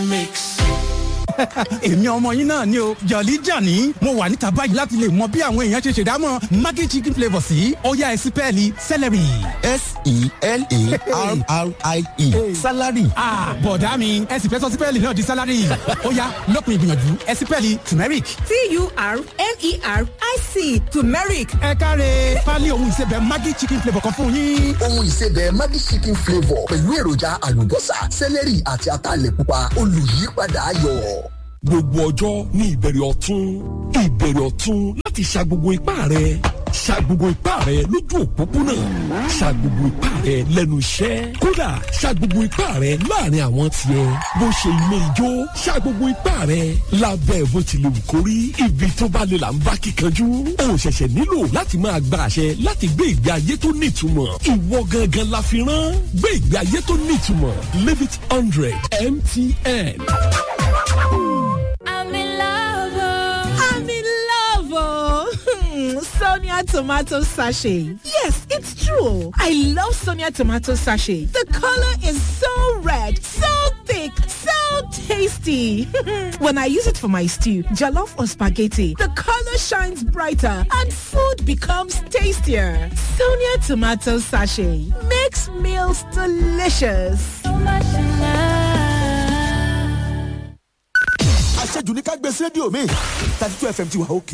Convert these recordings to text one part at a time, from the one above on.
èmi ọmọ yín náà ni o jọ̀lí jàní mo wà níta báyìí láti lè mọ bí àwọn èèyàn ṣe ṣèdámọ̀ maggi chicken flavour sí ọ̀yá ẹ̀sìn pẹ́ẹ́lí celery. s-e-l-a-r-r-i-e salary. ah bọ̀dá mi ẹ sì fẹ́ sọ sípẹ́ẹ̀lì náà di sálárì ọ̀yá lópin ìgbìyànjú ẹ̀sìn pẹ́ẹ́lì turmeric. t-u-r-m-e-r-i-c turmeric ẹ káre pálí ohun ìsebẹ̀ maggi chicken flavour kan fún yín. ohun ìsebẹ̀ maggi chicken flavour pẹ̀lú èròjà àlùbọ́sà sẹ́lẹ̀rì àti ataalẹ̀ pupa olùyípadà ayọ̀. gbogbo ọjọ́ ní ìbẹ̀rẹ̀ ọ̀tún ìbẹ̀rẹ̀ ọ̀tún láti ṣa gbogbo ipá rẹ̀ ṣa gbogbo ipá rẹ̀ lójú òpópónà ṣa gbogbo ipá rẹ̀ lẹ́nu iṣẹ́ kódà ṣa gbogbo ipá rẹ̀ láàrin àwọn tiẹ̀ bó ṣe ilé ijó ṣa gbogbo ipá rẹ̀ lábẹ́ bó ti lè wù kó rí ibi tó bá lè là ń bá kíkanjú o ṣẹ̀ṣẹ̀ nílò láti máa gba àṣẹ láti gbé ìgbé ayé tó nítumọ̀ ìwọ gangan la fi rán gbé ìgbé ayé tó nítumọ̀ live it hundred mtn. I'm in love. oh. i'm in love oh. sonia tomato sachet yes it's true i love sonia tomato sachet the color is so red so thick so tasty when i use it for my stew jollof or spaghetti the color shines brighter and food becomes tastier sonia tomato sachet makes meals delicious So much in love. àṣejù ní ká gbé sí rédíò mi thirty two fm ti wà òkè.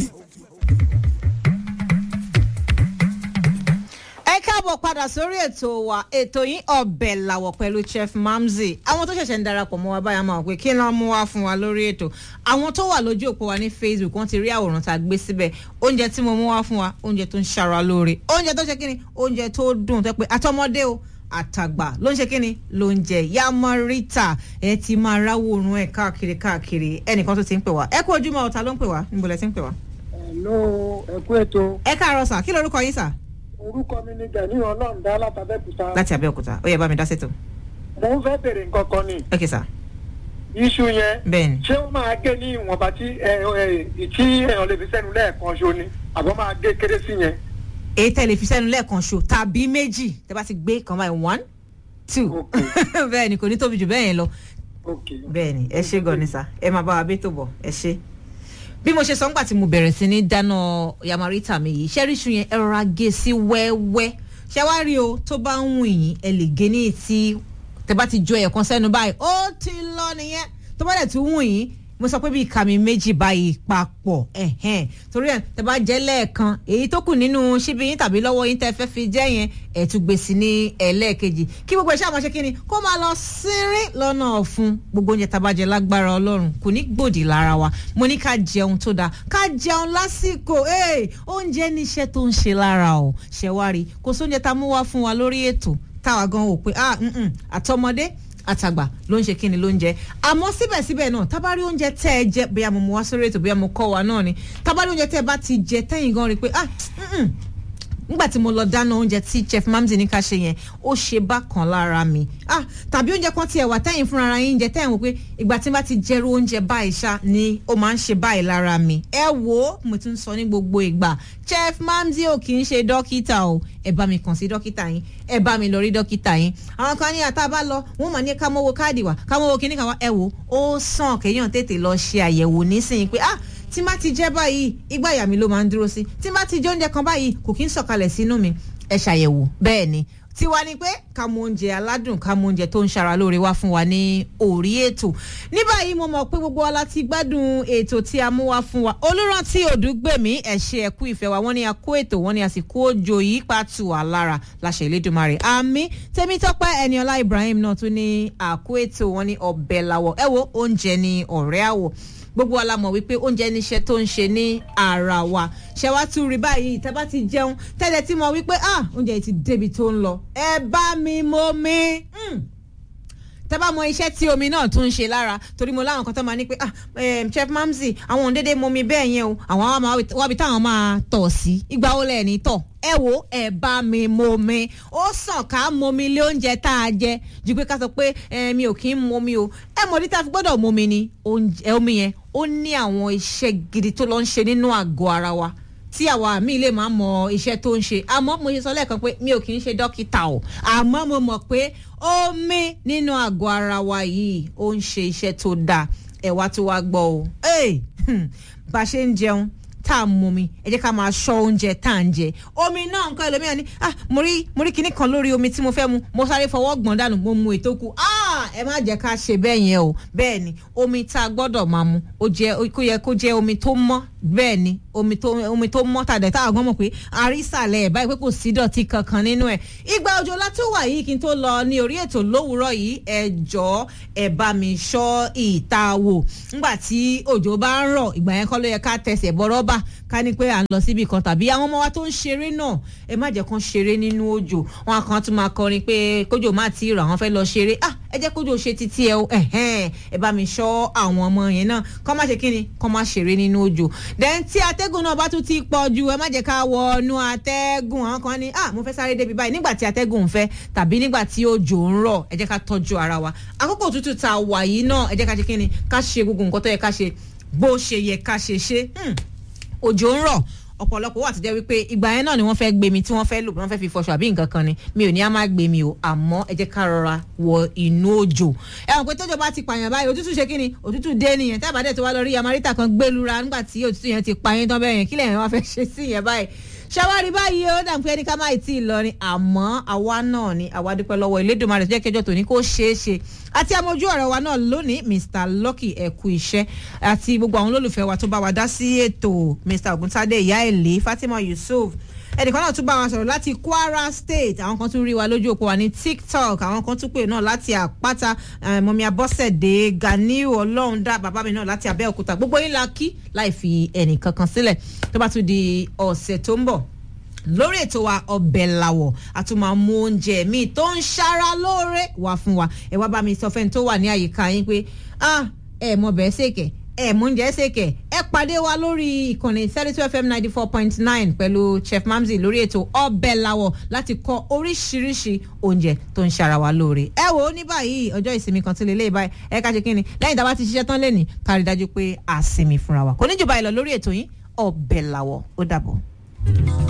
ẹ káàbọ̀ padà sórí ètò wa ètò yín ọbẹ̀ làwọ̀ pẹ̀lú chef mamzi àwọn tó ṣẹ̀ṣẹ̀ ń darapọ̀ mọ́ wa báyà máa wọ̀ pé kí ló ń mú wá fún wa lórí ètò àwọn tó wà lójú òpó wa ní facebook wọ́n ti rí àwòrán tá a gbé síbẹ̀ oúnjẹ tí mo mú wá fún wa oúnjẹ tó ń ṣara lóore oúnjẹ tó ṣe kí ni oúnjẹ tó dùn tó pé àtọmọdé o àtàgbà ló ń ṣe kí ni ló ń jẹ yamarita ẹ ti máa ráwòrán ẹ káàkiri káàkiri ẹnìkan tó ti ń pè wá ẹ kú ojúmọ́ ọ̀tá ló ń pè wá níbo lẹ ti ń pè wá. Hello, ẹ kú ètò. ẹ káàárọ̀ sà kí lorúkọ yín sà Orúkọ mi ni Gani Ọlọ́ọ̀dá látàbẹ́kúta. láti abẹ́òkúta ó yẹ bá mi dá sètò. Mo ń fẹ́ bèrè nǹkan kan ni. ok sà Iṣu yẹn. bẹ́ẹ̀ni. Ṣé ó máa gé ní ìwọ̀nba tí ẹ ẹ tí èèyàn lè fi sẹ́nu lẹ́ẹ̀kan ṣo ni? Àbọ̀ máa gé kéré sí yẹn? èyí tẹ̀lé fi sẹ́nu lẹ́ẹ̀kan ṣo tàbí méjì tẹ́ bá ti gbé kan báyìí one two Ok. bẹ́ẹ̀ ni kò ní tóbi jù bẹ́ẹ̀ yẹn lọ Ok. bẹ́ẹ̀ ni ẹ ṣe gan ni sá ẹ máa bá wa bí tó bọ̀ ẹ ṣe. bí mo ṣe sọ ńgbà tí mo bẹ̀rẹ̀ sí ní dáná yamarita mi yìí ṣẹ́ríṣu yẹn ẹ rọra gé sí wẹ́wẹ́ ṣé wá rí o tó bá ń wù yín ẹ lè gé ní etí tẹ bá ti jọ ẹ̀kan sẹ́nu báyìí ó ti lọ nìyẹn tó bá dẹ̀ tún wù yín mo sọ pé bí ìka mi méjì báyìí papọ̀ ẹ̀hẹ́n torí ẹ̀ tẹ bá jẹ́ lẹ́ẹ̀kan èyí tó kù nínú ṣíbí yín tàbí lọ́wọ́ yín tẹ́ fẹ́ fi jẹ́ yẹn ẹ̀ tún gbé sí ní ẹlẹ́ẹ̀kejì kí gbogbo ẹ̀ ṣáà máa ṣe kí ni kó máa lọ sínrín lọ́nà ọ̀fun gbogbo oúnjẹ tá a bá jẹ lágbára ọlọ́run kò ní gbòdì lára wa mo ní ká jẹun tó dáa ká jẹun lásìkò ee oúnjẹ níṣẹ́ tó ń ṣe lára ọ̀ ṣẹ̀wárí kò sóúnjẹ tá a mú wá fún wa lórí ètò táwa gan wò pé ah mm-mm, àtọmọdé àtàgbà ló ń ṣe kíni ló ń jẹ àmọ́ síbẹ̀síbẹ̀ náà tábàárí oúnjẹ tẹ́ ẹ jẹ bóyá mo mú wá sórí ètò bóyá mo kọ́ wa náà ni tábàárí oúnjẹ tẹ́ ẹ bá ti jẹ tẹ́yìn gan rí i pé ah mm-mm, nígbà tí mo lọ dáná oúnjẹ tí chef mamzi ní ká ṣe yẹn ó ṣe bákan lára mi ah tàbí oúnjẹ kan tiẹ̀ wà tẹ́yìn fúnra ara yín jẹ tẹ́yìn wò pé ìgbà tí n bá ti jẹrú oúnjẹ báyìí ṣá ni ó máa ń ṣe báyìí lára mi ẹ wò ó mo tún sọ ní gbogbo ìgbà chef mamzi ò kì í ṣe dókítà o ẹ bá mi kàn sí dókítà yín ẹ bá mi lọ rí dókítà yín àwọn kan ní àtà bá lọ wọn mà ní ká mọ́wọ́ káàdì wá ká mọ́wọ́ kíní kan wá ẹ wò ó sàn kéèyàn tètè lọ ṣe àyẹ̀wò nísìnyí pé ah tí má ti jẹ́ báyìí ìgbà ìyá mi ló máa ń dúró sí tí má ti jẹ oúnjẹ kan báyìí kò kí ń sọ̀kalẹ̀ sínú mi ẹ ṣàyẹ̀wò bẹ́ẹ̀ ni tiwa ni pé ká mú oúnjẹ aládùn ká mú oúnjẹ tó ń ṣara lóore wá fún wa ní orí ètò ní báyìí mo mọ̀ pé gbogbo wa láti gbádùn ètò tí a mú wá fún wa olùrántí òdúgbèmí ẹ ṣé ẹ kú ìfẹ́ wa wọ́n ní a kó ètò wọ́n ní a sì kó òjò yìí pàtó wà lára láṣẹ ìlédùmarè àmì tèmítọ́pẹ́ ẹniọlá ibrahim náà tún ní àkó ètò wọ́n ní ọbẹ̀ làwọ̀ ẹ wo oúnjẹ ní ọ̀rẹ́ àwọ̀ gbogbo wa la mọ̀ wípé oúnjẹ níṣẹ́ tó ń ṣe ní ara wa ṣe wá tún rí báyìí tẹ́ bá ti jẹun tẹ́lẹ̀ tí mo wípé ah oúnjẹ yìí ti débi tó ń lọ ẹ bá mi mọ mi tẹ́ bá mọ iṣẹ́ tí omi náà tún ń ṣe lára torí mo láwọn kan tó máa ní pé ah em, chef mamzi àwọn òun dédé mọ mi bẹ́ẹ̀ yẹn o àwọn á máa wábi táwọn máa tọ̀ sí ìgbà wo lẹ́ẹ̀ ní tọ̀ ẹ wo ẹ bá mi mọ mi ó sàn ká mọ mi lé oúnjẹ tá a jẹ ju pé ká sọ pé ẹ mi ò kí ń mọ mi o ẹ mọ̀ ní tá a fi gbọ́dọ̀ mọ mi ni oúnjẹ omi yẹn ó ní àwọn iṣẹ́ gidi tó lọ ń ṣe nínú àgọ́ ara wa tí àwa mi lè máa mọ iṣẹ́ tó ń ṣe àmọ́ mo ṣe sọ lẹ́ẹ̀kan pé mi ò kì í ṣe dókítà o àmọ́ mo mọ̀ pé omi nínú àgọ́ ara wa yìí ó ń ṣe iṣẹ́ tó dáa ẹ̀wá tó wá gbọ́ o Hey! Hmm. bá a ṣe ń jẹun tá a mú mi ẹ jẹ́ ká máa ṣọ́ oúnjẹ tá à ń jẹ omi náà nǹkan ẹlòmíràn ni ah mo rí mo rí kinní kan lórí omi tí mo fẹ́ mu mo sáré fọwọ́ gbọ̀n dànù mo mu ètò kù ah ẹ má jẹ́ ká ṣe bẹ́ẹ̀ yẹn o bẹ́ẹ̀ ni omi tá a gbọ́dọ̀ máa mu ó jẹ́ kó yẹ kó jẹ́ omi tó mọ́ bẹ́ẹ̀ ni omi tó omi tó mọ́ tàdé táwọn gbọ́n mọ̀ pé àrísàlẹ̀ ẹ̀ báyìí pé kò sí dọ̀tí kankan nínú ẹ̀ ìgbà òjò látó wà yìí kí n tó lọ ní orí ètò lówùúrọ̀ yìí ẹ jọ̀ọ́ ẹ bá mi ṣọ́ ìta wò ńgbà tí òjò bá ń rọ̀ ìgbà yẹn kọ́ ló yẹ ká tẹsẹ̀ bọ́ rọ́bà ká ní pé à ń lọ síbi kan tàbí àwọn ọmọ wa tó ń ṣeré náà ẹ má jẹ́ kán ṣeré nínú òjò wọn kan tún máa kọrin pé kójò má ti rọ̀ àwọn fẹ́ lọ ṣeré ah ẹ jẹ́ kójò ṣe títí ẹ o ẹ̀hẹ́n ẹ bá mi ṣọ́ àwọn ọmọ yẹn náà kán má ṣe kí ni kán má ṣeré nínú òjò then tí atẹ́gùn náà bá tún ti pọ̀ ju ẹ má jẹ́ ká wọnú atẹ́gùn àwọn kan ní ah mo fẹ́ sáré débi báyìí nígbà tí atẹ́gùn ń fẹ́ tàbí nígbà tí òjò ń rọ̀ ẹ jẹ́ ká tọ́jú ara wa àkókò òtútù tá a wà yìí náà ẹ jẹ́ ká ṣe kí ni ká ṣe gbogbo nǹkan tó yẹ ká ṣe bó ṣe yẹ ká ṣe ṣe òjò ń rọ̀ ọ̀pọ̀lọpọ̀ wà tó jẹ́ wípé ìgbà yẹn náà ni wọ́n fẹ́ gbé mi tí wọ́n fẹ́ lò wọ́n fẹ́ fi fọṣọ àbí nǹkan kan ni mi ò ní á má gbé mi o àmọ́ ẹ jẹ́ ká rọra wọ inú òjò ẹ hàn pé tójò bá ti pààyàn báyìí òtútù ṣe kí ni òtútù dé nìyẹn tí àbádẹ́ tó wá lọ rí yamarita kan gbẹlura nígbà tí òtútù yẹn ti pa yín tán bẹ́ẹ̀ yẹn kílẹ̀ yẹn wá fẹ́ ṣe sí yẹn báyìí ṣàwárí báyìí ó dà pé ẹni ká má tí ì lọ ni àmọ́ àwa náà ni àwa dúpẹ́ lọ́wọ́ Elédùmarè tó jẹ́ kẹjọ tòní kó ṣeé ṣe àti amójú ọ̀rọ̀ wa náà lónìí Mr Lucky ẹ̀kú iṣẹ́ àti gbogbo àwọn olólùfẹ́ wa tó bá wa dá sí ètò Mr Ògúntádé ìyá èlé Fatima Yusuf ẹnìkan náà tún bá wa sọ̀rọ̀ láti Kwara State àwọn kan tún rí wa lójú òpó wa ní TikTok àwọn kan tún pè náà láti àpáta mọ̀mí abọ́sẹ̀dé Ganiu ọlọ́run dá bàbá mi náà láti Abẹ́òkúta gbogbo yín la kí láì fi ẹnì kankan sílẹ̀ tó bá tún di ọ̀sẹ̀ tó ń bọ̀ lórí ètò wa ọbẹ̀ làwọ̀ a tún máa mú oúnjẹ míì tó ń ṣara lóore wá fún wa ẹ wá bá mi sọ fẹ́ni tó wà ní àyíká yín pé ah ẹ mọ bẹ́ẹ̀ ṣèkẹ́ ẹ mú oúnjẹ ṣèkẹ́ ẹ pàdé wa lórí ìkànnì thirty two fm ninety four point nine pẹ̀lú chef mamzi lórí ètò ọbẹ̀ làwọ̀ láti kọ́ oríṣiríṣi oúnjẹ tó ń ṣara wa lóore ẹ wò ó ní báyìí ọjọ́ ìsinmi kan tí lè lé báyìí ẹ ká ṣe kí ni lẹ́yìn tá a bá ti ṣiṣẹ́ tán lẹ́nìí ká rí dájú pé a sinmi fúnra wa kò ní jù báyìí lọ lórí ètò yín ọbẹ̀ làwọ̀ ó dàbọ̀.